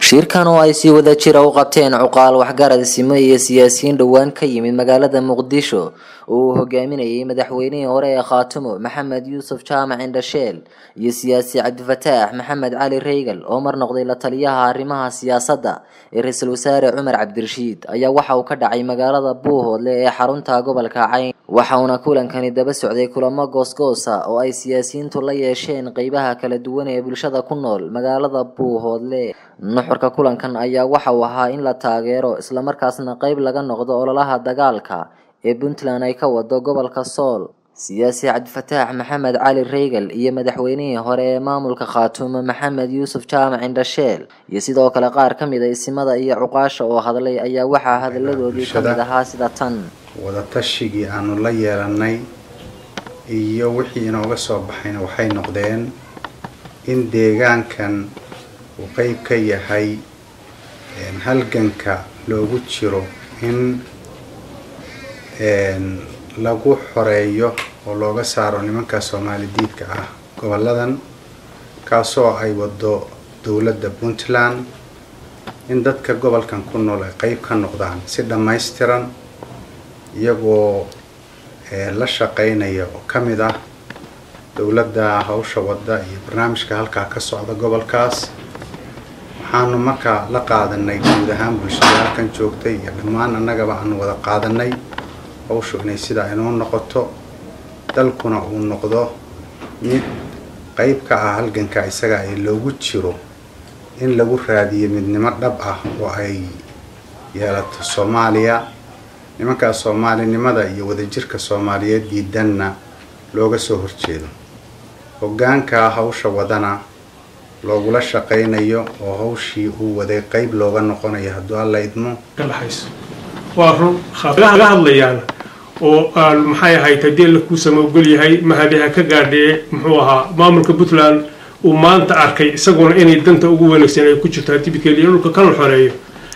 shirkan oo ay si wada jira u qabteen cuqaal waxgarad simo iyo siyaasiyiin dhowaan ka yimid magaalada muqdisho oo uu hogaaminayay madaxweynihii hore ee khaatumo maxamed yuusuf jaamac indhasheel iyo siyaasi cabdifataax maxamed cali reygal oo mar noqday la taliyaha arrimaha siyaasadda ee ra-iisul wasaare cumar cabdirashiid ayaa waxa uu ka dhacay magaalada buuhoodle ee xarunta gobolka cayn waxauna kulankani daba socday kulamo goosgoosa oo ay siyaasiyiintu la yeesheen qeybaha kala duwan ee bulshada ku nool magaalada buuhoodle nuxurka kulankan ayaa waxa uu ahaa in la taageero islamarkaasna qeyb laga noqdo ololaha dagaalka ee puntland ay ka wado gobolka sool siyaasi cabdifataax maxamed cali reygal iyo madaxweynihii hore ee maamulka khaatumo maxamed yuusuf jaamac indhasheel iyo sidoo kale qaar ka mid a isimada iyo cuqaasha oo hadlay ayaa waxaa hadalladoodii ka mid ahaa sida tan wadatashigai aanu la yeelanay iyo wixii inooga soo baxayna waxay noqdeen in deegaankan uu qeyb ka yahay halganka loogu jiro in lagu xoreeyo oo looga saaro nimanka soomaali diidka ah goboladan kaasoo ay wado dowladda puntland in dadka gobolkan ku nool ay qeyb ka noqdaan si dhammaystiran iyagoo la shaqeynaya oo ka mid ah dowladda hawsha wadda iyo barnaamijka halkaa ka socda gobolkaas waxaanu markaa la qaadanay guud ahaan bulshada halkan joogtay iyo dhammaan annagaba aanu wada qaadanay hawshu inay sidaa inoo noqoto dalkuna uu noqdo mid qeyb ka ah halganka isaga ee loogu jiro in lagu raadiyo midnimo dhab ah oo ay yeelato soomaaliya nimankaas soomaalinimada iyo wadajirka soomaaliyeed diidanna looga soo horjeedo hoggaanka hawsha wadana loogula shaqaynayo oo hawshii uu waday qeyb looga noqonayo hadduu alla idmo waa run laga hadlayaan oo aan maxay ahayd haddii la kuu samogol yahay mahadiha ka gaadhee muxuu ahaa maamulka puntland uu maanta arkay isaguna inay danta ugu wanaagsan ay ku jirto hadibkeliya dhulka kala xoreeyo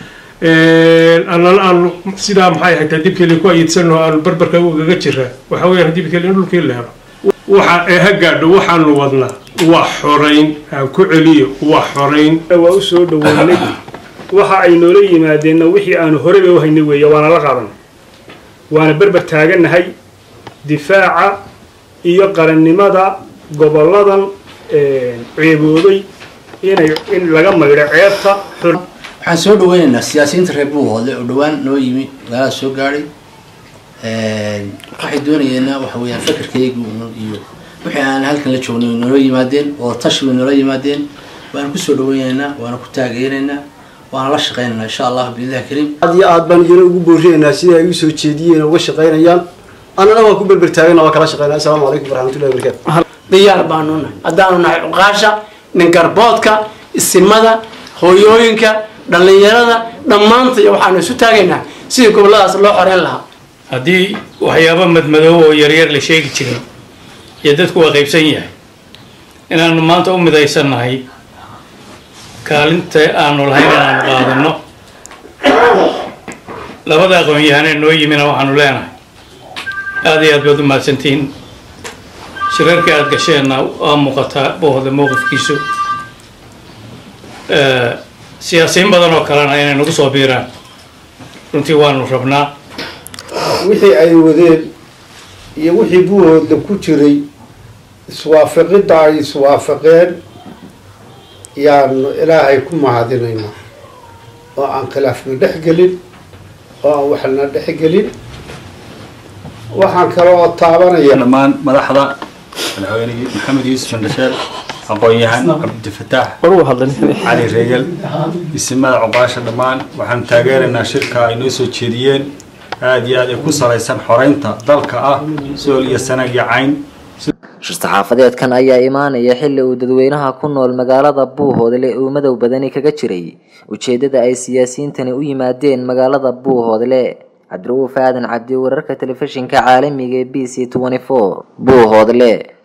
annana aanu sidaa maxay ahayd hadibkeliya ku ayidsano aanu barbarka ugaga jira waxa weeyaan hadibkeliya dhulkii la helo waxa ee ha gaadho waxaanu wadnaa waa xorayn aan ku celiyo waa xorayn waa u soo dhaweynay waxa ay noola yimaadeenna wixii aanu horeyba u haynay weeye waana la qaadan waana berber taagannahay difaaca iyo qarannimada gobolladan ceeboobay inay in laga maydho ceebta waxaan soo dhaweynaynaa siyaasiyiinta reer buuhoodle oo dhowaan noo yimi magaalada soo gaadhay waxay doonayeena waxa weeyaan fakarkaygu iyo wixii aan halkan la joognay way noola yimaadeen oo tashi way noola yimaadeen waana kusoo dhaweynaynaa waana ku taageeraynaa waana la shaqeynaynaa insha allah biillahi kariim aad iyo aad baan idina ugu boorinaynaa sida ay u soo jeediyeen uga shaqaynayaan annana waan ku berber taagana waa kala shaqeynaa assalaamu calaykum waraxmatullahi wabarakatu diyaar baanu nahay haddaanu nahay cuqaasha ningarboodka isimada hooyooyinka dhallinyarada dhammaanta iyo waxaanu isu taagaynaa sidii gobolladaas loo xoreyn lahaa haddii waxyaaba madmadoob oo yaryar la sheegi jiray iyo dadku waa qaybsan yahay inaanu maanta u midaysannahay kaalinta aanu lahayn inaanu qaadano labada aqoon-yahanee noo yimina waxaanu leenahay aada iyo aad baad u mahadsantihiin shirarkii aada gasheenna waa muuqataa boohda mowqifkiisu siyaasiyiin badan oo kalena inay nagu soo biiraan runtii waanu rabnaa wixii ay wadeen iyo wixii buuhooda ku jiray iswaafaqidda ay iswaafaqeen yaanu ilaahay ku mahadinaynaa oo aan khilaafna dhex gelin oo aan waxna dhex gelin waxaan kale oo taabanaya dhammaan madaxda madaxweynihii maxamed yuusuf indhasheel aqoon-yahan cabdifataax cali reegal isimada cuqaasha dhammaan waxaanu taageeraynaa shirka ay noo soo jeediyeen aada iyo aad ay ku salaysan xoreynta dalka ah sool iyo sanag iyo cayn shir-saxaafadeedkan ayaa imaanaya xilli uu dadweynaha ku nool magaalada buuhoodle uu madow badani kaga jiray ujeedada ay siyaasiyiintani u yimaadeen magaalada buuhoodle cabdiruuf aadan cabdi wararka telefishinka caalamiga ee b c buuhoodle